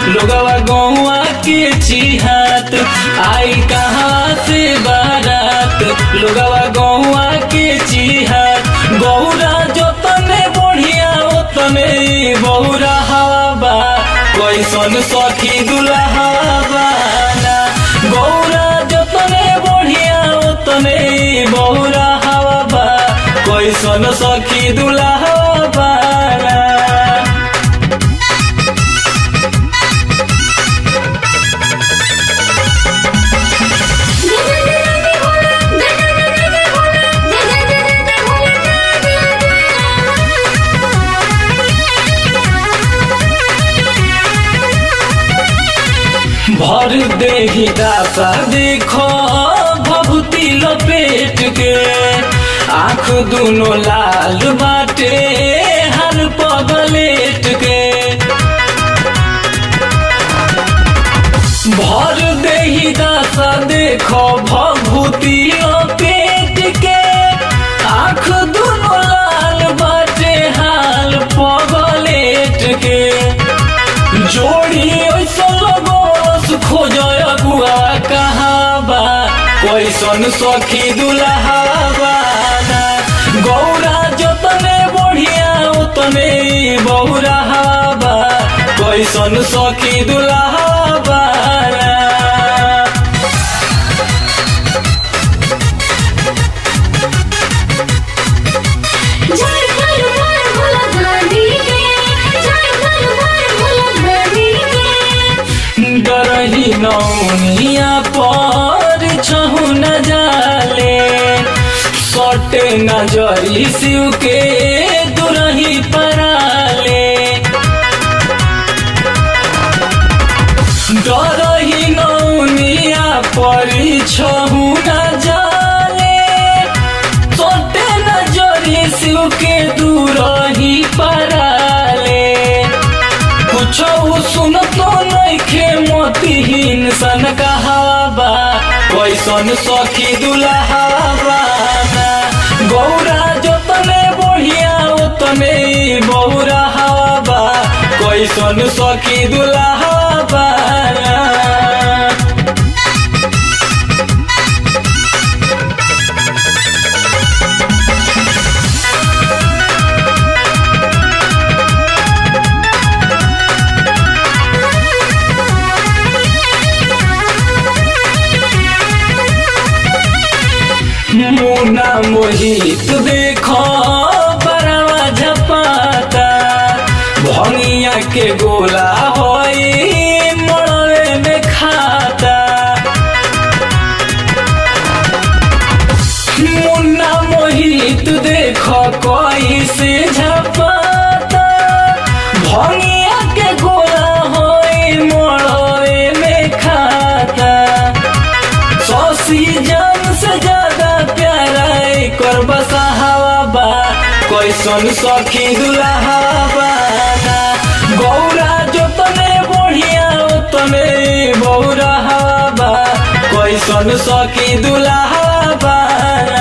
लोगवा गौआ के चिहात आई कहाँ से बारात लोगवा गौआ के चिहात गौरा जोतने बढ़िया ओतने बहुरा हवा कैसन सखी दुल्हा बाना गौरा जोतने बढ़िया ओतने बहुरा हवा बा कैसन सखी दुल्हा बाना भर देही दासा देखो भभूति लपेट के आंख दुनो लाल बाटे हर पगलेट के भर देही दासा देखो भभूति लपेट के आंख दुनो लाल बाटे हाल पगलेट के जोड़ी ऐसा लगोस खोजय गुआ कहाँ बा कैसन सखी दुल्हा बाना गौरा जतने बढ़िया उतने बहुरा बा कैसन सखी दुल्हा बाना झारखंड पर भोला गांधी के झारखंड पर भोला गांधी के डरही नौनिया पर छहु न जाले सटे नजरी शिव के दुरही पराले डरही नौनिया पर छहु न जाले सटे नजरी शिव के दुरही पराले कुछो सुनतो नइखे मोतीहीन सन कहाबा कैसन सखी दुल्हा बाना गौरा जोतने बढ़िया ओतने बहुरा हवा कैसन सखी दुल्हा बाना मुना मोहित देखो बरवा झपाता भंगिया के गोला होई मड़वे में खाता मुन्ना मोहित देखो कोई से झपाता भंगिया के गोला होई मड़वे में खाता सौसी जान से ज्यादा प्यारा कर बसा हवा बा कैसन सखी दुल्हा बाना गौरा जोतने बढ़िया ओतने बहुरा हवा बा कैसन सखी दुल्हा बाना